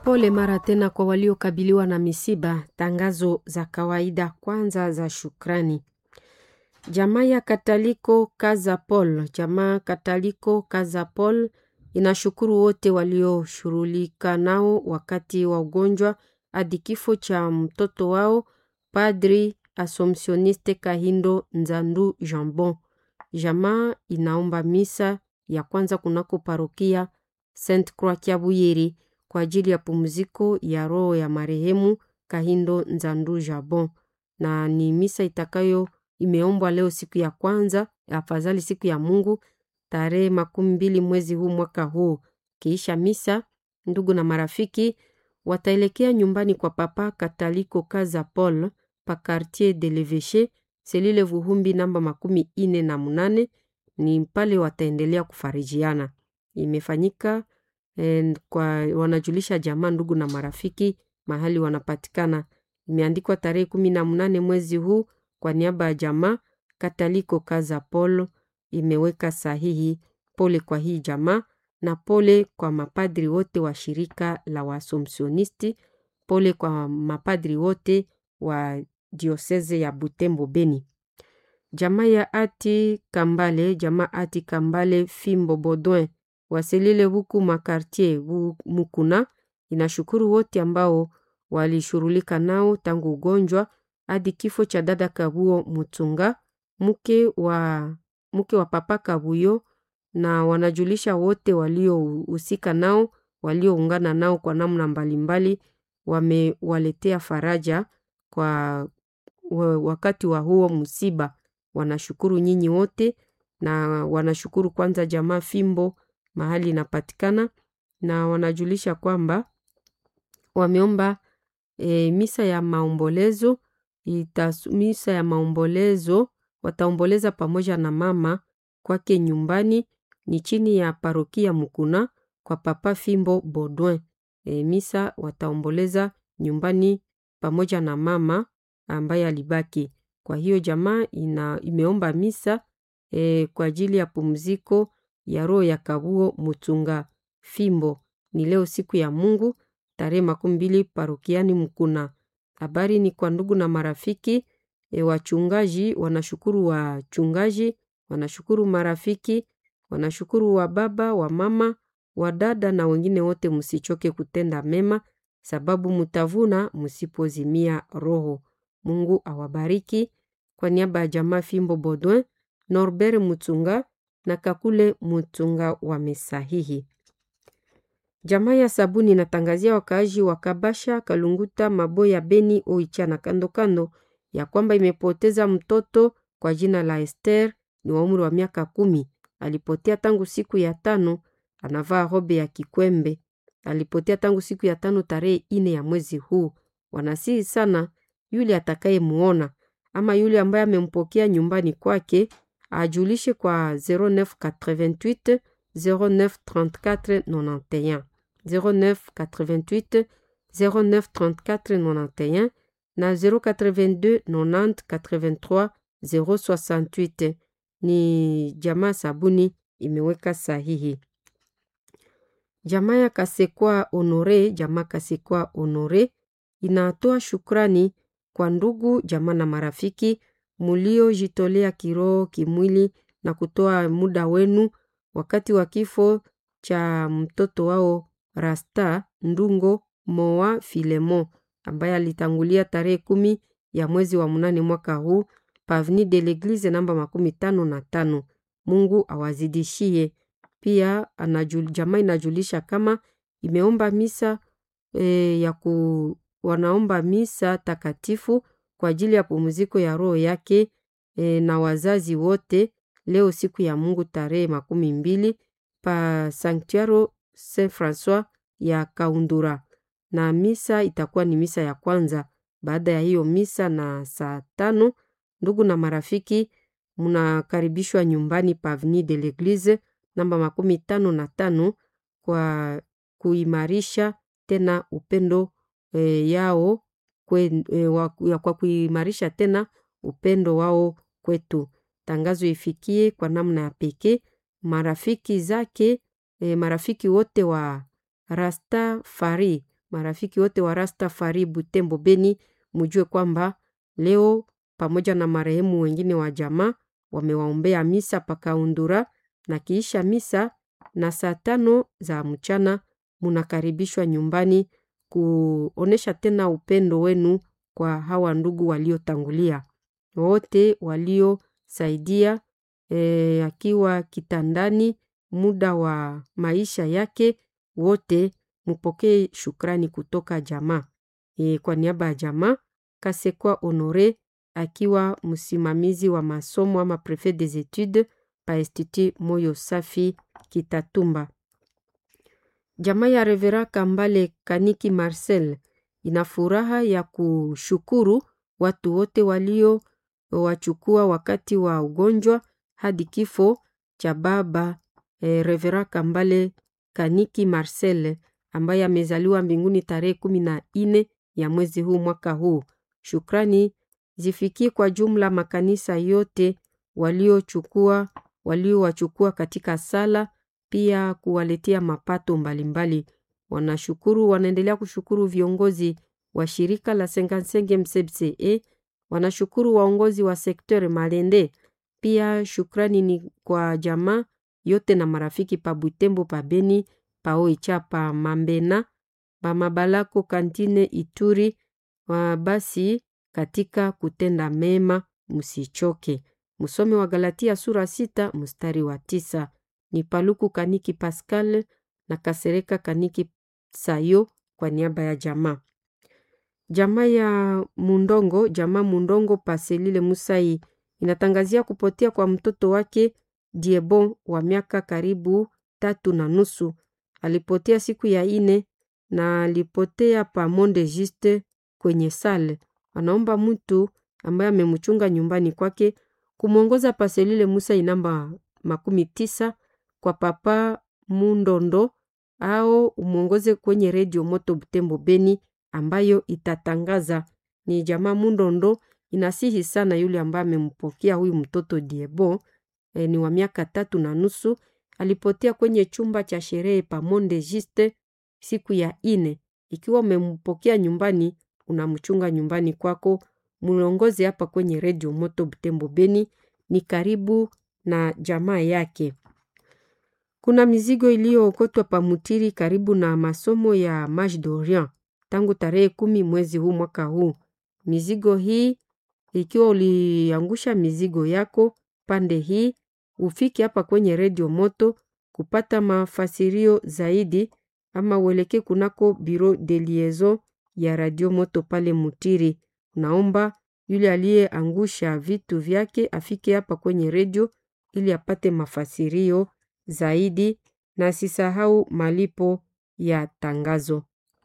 Pole mara tena kwa waliokabiliwa na misiba. Tangazo za kawaida kwanza za shukrani. Jamaa ya Kataliko Kaza Paul, jamaa Kataliko Kaza Paul inashukuru wote walioshughulika nao wakati wa ugonjwa hadi kifo cha mtoto wao Padri Assomptioniste Kahindo Nzandu Jambon. Jamaa inaomba misa ya kwanza kunako parokia Saint Croix Kiabuyeri kwa ajili ya pumziko ya roho ya marehemu Kahindo Nzandu Jabon, na ni misa itakayo imeombwa leo siku ya kwanza, afadhali siku ya Mungu tarehe makumi mbili mwezi huu mwaka huu. Kiisha misa, ndugu na marafiki wataelekea nyumbani kwa Papa Kataliko Kaza Paul pa Quartier de l'Eveche selile Vuhumbi namba makumi ine na munane. Ni pale wataendelea kufarijiana. Imefanyika eh, kwa wanajulisha jamaa, ndugu na marafiki mahali wanapatikana. Imeandikwa tarehe kumi na munane mwezi huu kwa niaba ya jamaa Kataliko Kaza Paul imeweka sahihi. Pole kwa hii jamaa na pole kwa mapadri wote wa shirika la Waasomsionisti. Pole kwa mapadri wote wa dioseze ya Butembo Beni. Jamaa ya Ati Kambale, jamaa Ati Kambale Fimbo Bodwin waselile huku makartier Mukuna inashukuru wote ambao walishughulika nao tangu ugonjwa hadi kifo cha dada Kabuo Mutunga mke wa, mke wa papa Kabuyo, na wanajulisha wote waliohusika nao walioungana nao kwa namna mbalimbali, wamewaletea faraja kwa wakati wa huo msiba. Wanashukuru nyinyi wote na wanashukuru kwanza jamaa Fimbo mahali inapatikana, na wanajulisha kwamba wameomba e, misa ya maombolezo itas, misa ya maombolezo wataomboleza pamoja na mama kwake nyumbani ni chini ya parokia Mukuna kwa papa Fimbo Bodwin. E, misa wataomboleza nyumbani pamoja na mama ambaye alibaki. Kwa hiyo jamaa ina imeomba misa e, kwa ajili ya pumziko ya roho ya Kabuo Mutunga Fimbo. Ni leo siku ya Mungu tarehe makumi mbili parokiani Mkuna. Habari ni kwa ndugu na marafiki e, wachungaji wanashukuru wachungaji, wanashukuru marafiki, wanashukuru wa baba, wa mama, wa dada na wengine wote. Msichoke kutenda mema, sababu mutavuna msipozimia roho. Mungu awabariki. Kwa niaba ya jamaa Fimbo Bodwin, Norbert Mutunga na Kakule Mutunga wamesahihi. Jamaa ya Sabuni inatangazia wakaaji wa Kabasha, Kalunguta, Maboya, Beni, Oicha na kando kando ya kwamba imepoteza mtoto kwa jina la Esther, ni wa umri wa miaka kumi. Alipotea tangu siku ya tano, anavaa robe ya kikwembe. Alipotea tangu siku ya tano tarehe ine ya mwezi huu. Wanasihi sana yule atakayemuona ama yule ambaye amempokea nyumbani kwake ajulishe kwa 0988 0934 91 0988 0934 91 na 082 90 83 068. Ni jamaa Sabuni imeweka sahihi. Jamaa ya Kasekwa Honore, jamaa Kasekwa Honore inatoa shukrani kwa ndugu jamaa na marafiki muliojitolea kiroho, kimwili na kutoa muda wenu wakati wa kifo cha mtoto wao Rasta Ndungo Moa Filemo ambaye alitangulia tarehe kumi ya mwezi wa munane mwaka huu pavni de l'Eglise namba makumi tano na tano. Mungu awazidishie. Pia anajul, jamaa inajulisha kama imeomba misa e, ya ku wanaomba misa takatifu kwa ajili ya pumziko ya roho yake e, na wazazi wote leo siku ya Mungu tarehe makumi mbili pa Sanctuaro Saint Francois ya Kaundura, na misa itakuwa ni misa ya kwanza. Baada ya hiyo misa na saa tano, ndugu na marafiki mnakaribishwa nyumbani pa Avenue de l'Eglise namba makumi tano na tano kwa kuimarisha tena upendo e, yao kwe, e, wa, kwa kuimarisha tena upendo wao kwetu. Tangazo ifikie kwa namna ya pekee marafiki zake e, marafiki wote wa Rastafari marafiki wote wa Rastafari Butembo Beni, mujue kwamba leo pamoja na marehemu wengine wa jamaa wamewaombea misa pakaundura, na kiisha misa na saa tano za mchana munakaribishwa nyumbani kuonesha tena upendo wenu kwa hawa ndugu waliotangulia wote waliosaidia e, akiwa kitandani muda wa maisha yake, wote mupokee shukrani kutoka jamaa e, kwa niaba ya jamaa Kasekwa Honore akiwa msimamizi wa masomo ama prefet des etudes pa Institut Moyo Safi Kitatumba. Jamaa ya Revera Kambale Kaniki Marcel ina furaha ya kushukuru watu wote walio wachukua wakati wa ugonjwa hadi kifo cha baba e, Revera Kambale Kaniki Marcel ambaye amezaliwa mbinguni tarehe kumi na nne ya mwezi huu mwaka huu. Shukrani zifikie kwa jumla makanisa yote waliochukua waliowachukua katika sala, pia kuwaletea mapato mbalimbali. Wanashukuru, wanaendelea kushukuru viongozi wa shirika la Sengansenge MCBCE, wanashukuru waongozi wa sekteur Malende. Pia shukrani ni kwa jamaa yote na marafiki pa Butembo, pa Beni, pa Oicha, pa Mambena, pa Mabalako, Kantine, Ituri. Wa basi katika kutenda mema msichoke. Msome wa Galatia sura sita mstari wa tisa. Ni Paluku Kaniki Pascal na Kasereka Kaniki Sayo kwa niaba ya jamaa. Jamaa ya Mundongo, jamaa Mundongo Paselile Musai inatangazia kupotea kwa mtoto wake Diebon wa miaka karibu tatu na nusu. Alipotea siku ya ine na alipotea pa Monde Juste kwenye sale. Anaomba mtu ambaye amemchunga nyumbani kwake kumwongoza Paselile Musa namba makumi tisa kwa papa Mundondo au umwongoze kwenye redio Moto Butembo Beni ambayo itatangaza. Ni jamaa Mundondo inasihi sana yule ambaye amempokea huyu mtoto Diebo e, ni wa miaka tatu na nusu. Alipotea kwenye chumba cha sherehe pa Monde Juste siku ya ine. Ikiwa umempokea nyumbani, unamchunga nyumbani kwako, mulongoze hapa kwenye redio Moto Butembo Beni, ni karibu na jamaa yake. Kuna mizigo iliyookotwa pamutiri karibu na masomo ya Mage d'Orient tangu tarehe kumi mwezi huu mwaka huu. Mizigo hii ikiwa uliangusha mizigo yako pande hii, ufike hapa kwenye redio Moto kupata mafasirio zaidi, ama uelekee kunako bureau de liaison ya radio Moto pale Mutiri. Naomba yule aliyeangusha vitu vyake afike hapa kwenye redio ili apate mafasirio zaidi, na sisahau malipo ya tangazo.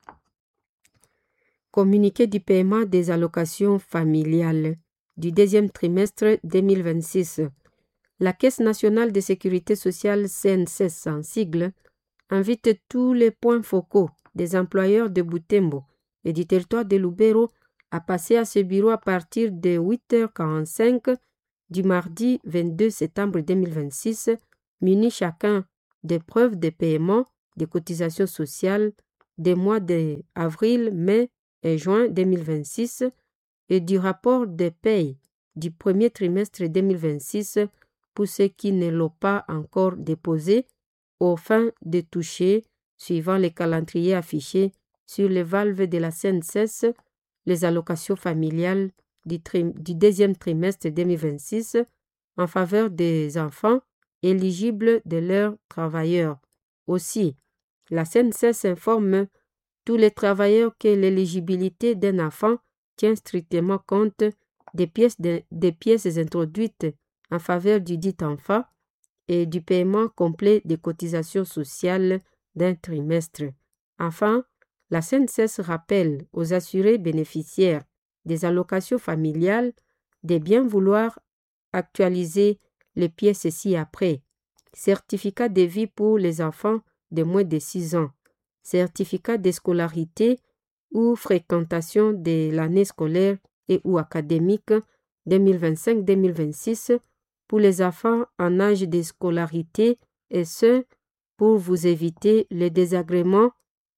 Communiqué du paiement des allocations familiales du deuxième trimestre 2026. La Caisse nationale de sécurité sociale CNSS en sigle invite tous les points focaux des employeurs de Butembo et du territoire de Lubero à passer à ce bureau à partir de 8h45 du mardi 22 septembre 2026, munis chacun des preuves de paiement des cotisations sociales des mois d'avril, mai et juin 2026 et du rapport de paye du premier trimestre 2026 pour ceux qui ne l'ont pas encore déposé au fin de toucher, suivant les calendriers affichés sur les valves de la CNSS, les allocations familiales du, du deuxième trimestre 2026 en faveur des enfants éligibles de leurs travailleurs. Aussi, la CNSS informe tous les travailleurs que l'éligibilité d'un enfant tient strictement compte des pièces, de, des pièces introduites en faveur du dit enfant et du paiement complet des cotisations sociales d'un trimestre. Enfin, la CNSS rappelle aux assurés bénéficiaires des allocations familiales de bien vouloir actualiser les pièces ci-après. Certificat de vie pour les enfants de moins de 6 ans. Certificat de scolarité ou fréquentation de l'année scolaire et ou académique 2025-2026 pour les enfants en âge de scolarité et ce, pour vous éviter les désagréments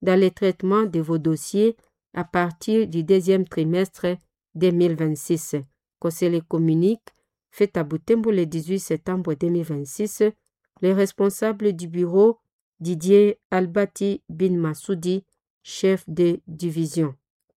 dans le traitement de vos dossiers à partir du deuxième trimestre 2026. Qu'on se les communique, fait à Butembo le 18 septembre 2026, le responsable du bureau Didier Albati Bin Masoudi, chef de division.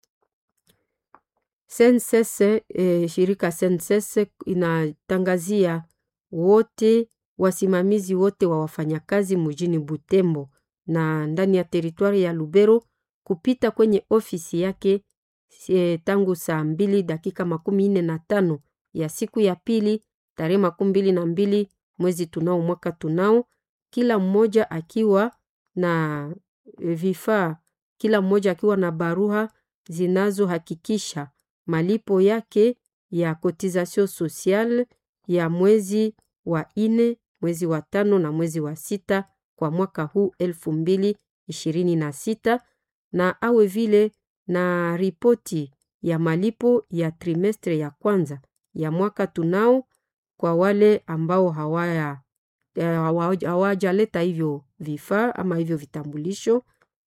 SNCS, eh, shirika SNCS inatangazia wote wasimamizi wote wa wafanyakazi mjini Butembo na ndani ya teritwari ya Lubero kupita kwenye ofisi yake e, tangu saa mbili dakika makumi nne na tano ya siku ya pili tarehe makumi mbili na mbili mwezi tunao mwaka tunao, kila mmoja akiwa na vifaa, kila mmoja akiwa na barua zinazohakikisha malipo yake ya cotisation sociale ya mwezi wa ine, mwezi wa tano na mwezi wa sita kwa mwaka huu elfu mbili ishirini na sita na awe vile na ripoti ya malipo ya trimestre ya kwanza ya mwaka tunao kwa wale ambao hawaya hawajaleta hivyo vifaa ama hivyo vitambulisho,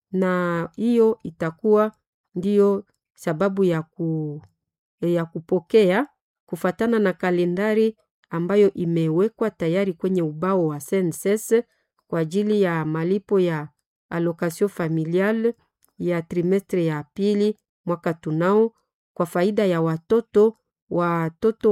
na hiyo itakuwa ndiyo sababu ya, ku, ya kupokea kufatana na kalendari ambayo imewekwa tayari kwenye ubao wa SNCS kwa ajili ya malipo ya allocation familiale ya trimestre ya pili mwaka tunao kwa faida ya watoto watoto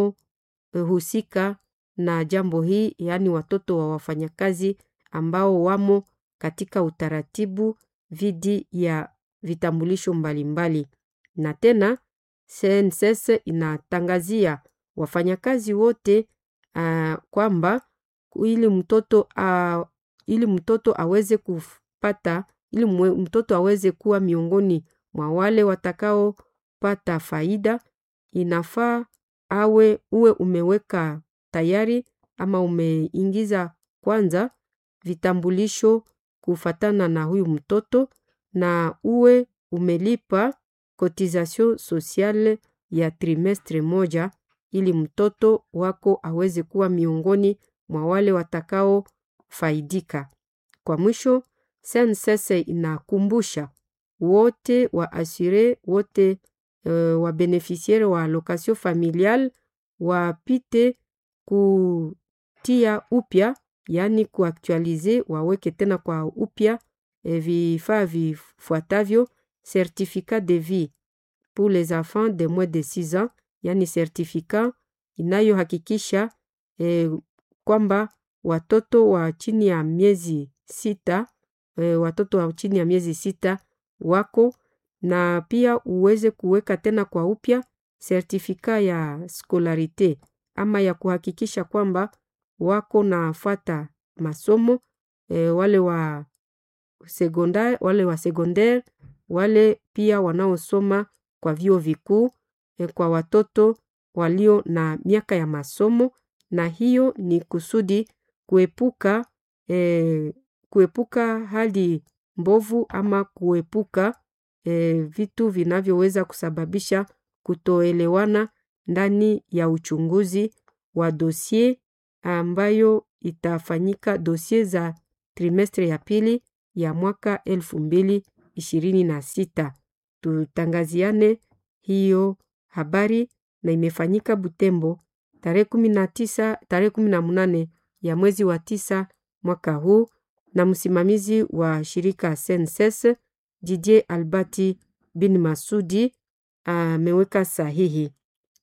wanaohusika na jambo hii, yaani watoto wa wafanyakazi ambao wamo katika utaratibu dhidi ya vitambulisho mbalimbali. Na tena SNCS inatangazia wafanyakazi wote uh, kwamba ili mtoto uh, ili mtoto aweze kupata ili mtoto aweze kuwa miongoni mwa wale watakaopata faida, inafaa awe uwe umeweka tayari ama umeingiza kwanza vitambulisho kufatana na huyu mtoto na uwe umelipa cotisation sociale ya trimestre moja ili mtoto wako aweze kuwa miongoni mwa wale watakaofaidika. Kwa mwisho, SNCS inakumbusha wote wa asure wote uh, wa beneficiaire wa allocation familiale wapite kutia upya, yaani kuaktualize, waweke tena kwa upya eh, vifaa vifuatavyo: certificat de vie pour les enfants de moins de 6 ans, yaani certificat inayohakikisha eh, kwamba watoto wa chini ya miezi sita e, watoto wa chini ya miezi sita wako na pia uweze kuweka tena kwa upya sertifika ya skolarite ama ya kuhakikisha kwamba wako nafata masomo e, wale wa sekondari, wale wa secondaire, wale pia wanaosoma kwa vyuo vikuu e, kwa watoto walio na miaka ya masomo, na hiyo ni kusudi kuepuka e, kuepuka hali mbovu ama kuepuka e, vitu vinavyoweza kusababisha kutoelewana ndani ya uchunguzi wa dosie ambayo itafanyika dosie za trimestre ya pili ya mwaka elfu mbili ishirini na sita. Tutangaziane hiyo habari na imefanyika Butembo tarehe kumi na tisa tarehe kumi na munane ya mwezi wa tisa mwaka huu na msimamizi wa shirika SNCS Didier Albati bin Masudi ameweka sahihi.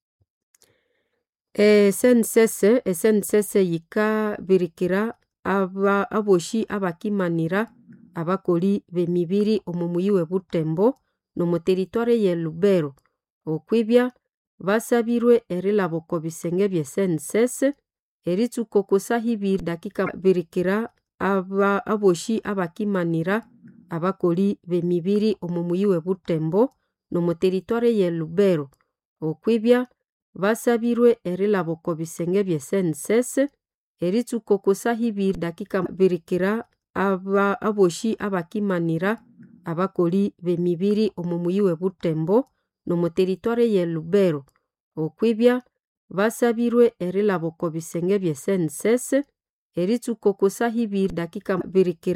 E, SNCS SNCS yikabirikira aba aboshi abakimanira abakoli b'emibiri omu muyi we Butembo n'omu teritware ye Lubero okwibya basabirwe erilaba oko bisenge bye SNCS eritsuka okusa hibiri dakika birikira aba aboshi abakimanira abakoli b'emibiri omu muyi we Butembo n'omu teritware ye Lubero okwibya basabirwe erilaba oko bisenge bye SNCS eritsuka okusa hibiri dakika birikira aba aboshi abakimanira abakoli b'emibiri omu muyi we Butembo n'omu teritware ye Lubero okwibya basabirwe erilaba oko bisenge bye SNCS eritsuka okusa hibiri dakika birikira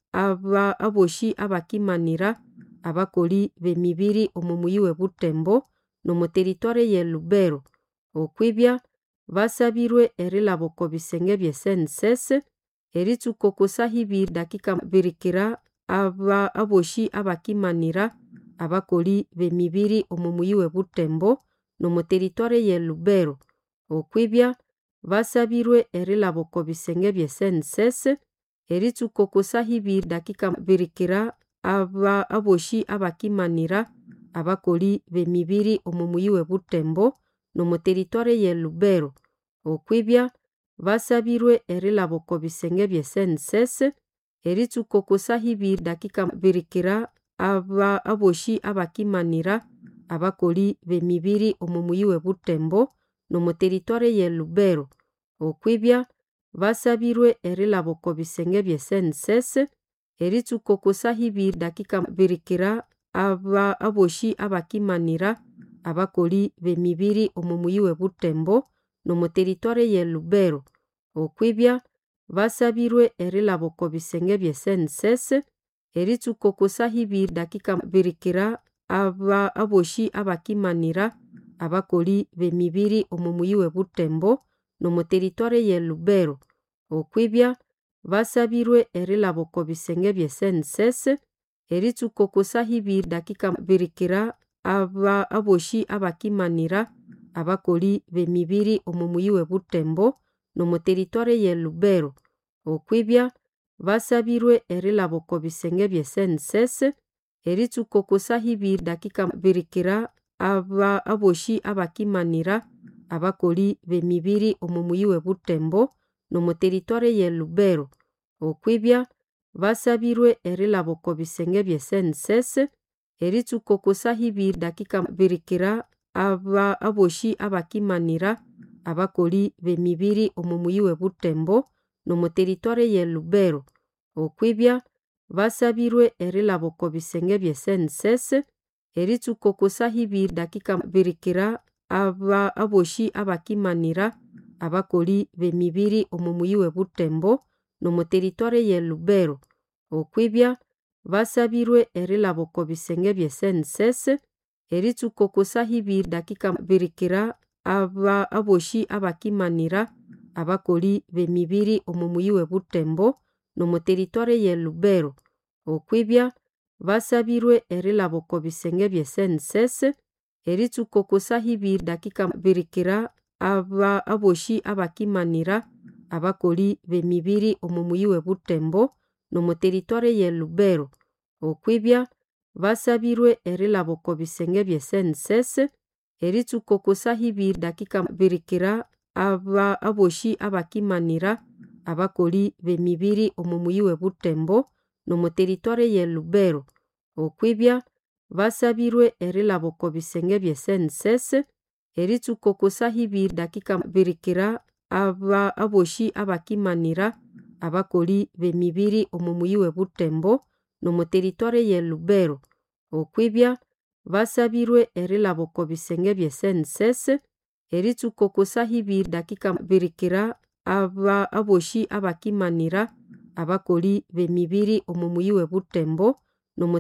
aba aboshi abakimanira abakoli b'emibiri omu muyi w'ebutembo n'omu teritwari y'e lubero okwibya basabirwe erilaba oko bisenge by'e senses eritsuka oko saha ibiri dakika birikira aba aboshi abakimanira abakoli b'emibiri omu muyi w'ebutembo n'omu teritwari y'e lubero okwibya basabirwe erilaba oko bisenge by'e senses eritsuka oko saha ibiri dakika birikira aba aboshi abakimanira abakoli b'emibiri omu muyi w'ebutembo n'omu teritwari y'e lubero okwibya basabirwe erilaba oko bisenge by'e senses eritsuka oko saha ibiri dakika birikira aba aboshi abakimanira abakoli b'emibiri omu muyi w'ebutembo n'omu teritwari y'e lubero okwibya basabirwe erilaba oko bisenge by'e senses eritsuka oko saha ibiri dakika birikira aba aboshi abakimanira abakoli b'emibiri omu muyi w'ebutembo n'omu teritwari y'e lubero okwibya basabirwe erilaba oko bisenge by'e senses eritsuka oko saha ibiri dakika birikira aba aboshi abakimanira abakoli b'emibiri omu muyi w'ebutembo n'omu teritwari y'e lubero okwibya basabirwe erilaba oko bisenge by'e senses eritsuka oko saha ibiri dakika birikira aba aboshi abakimanira abakoli b'emibiri omu muyi w'ebutembo n'omu teritwari y'e lubero okwibya basabirwe erilaba oko bisenge by'e senses eritsuka oko saha ibiri dakika birikira aba aboshi abakimanira abakoli b'emibiri omu muyi w'ebutembo n'omu teritwari y'e lubero okwibya basabirwe erilaba oko bisenge by'e senses eritsuka oko saha ibiri dakika birikira aba aboshi abakimanira abakoli b'emibiri omu muyi w'ebutembo n'omu teritwari y'e lubero okwibya basabirwe erilaba oko bisenge by'e senses eritsuka oko saha ibiri dakika birikira aba aboshi abakimanira abakoli b'emibiri omu muyi w'ebutembo n'omu teritwari y'e lubero okwibya basabirwe erilaba oko bisenge by'e senses eritsuka oko saha ibiri dakika birikira aba aboshi abakimanira abakoli b'emibiri omu muyi w'ebutembo n'omu teritwari y'e lubero okwibya basabirwe erilaba oko bisenge by'e senses eritsuka oko saha ibiri dakika birikira aba aboshi abakimanira abakoli b'emibiri omu muyi w'ebutembo n'omu teritwari y'e lubero okwibya basabirwe erilaba oko bisenge by'e senses eritsuka oko saha ibiri dakika birikira aba aboshi abakimanira abakoli b'emibiri omu muyi w'ebutembo n'omu teritwari y'e lubero okwibya basabirwe erilaba oko bisenge by'e senses eritsuka oko saha ibiri dakika birikira aba aboshi abakimanira abakoli b'emibiri omu muyi w'ebutembo n'omu teritwari y'e lubero okwibya basabirwe erilaba oko bisenge by'e senses eritsuka oko saha ibiri dakika birikira aba aboshi abakimanira abakoli b'emibiri omu muyi w'ebutembo n'omu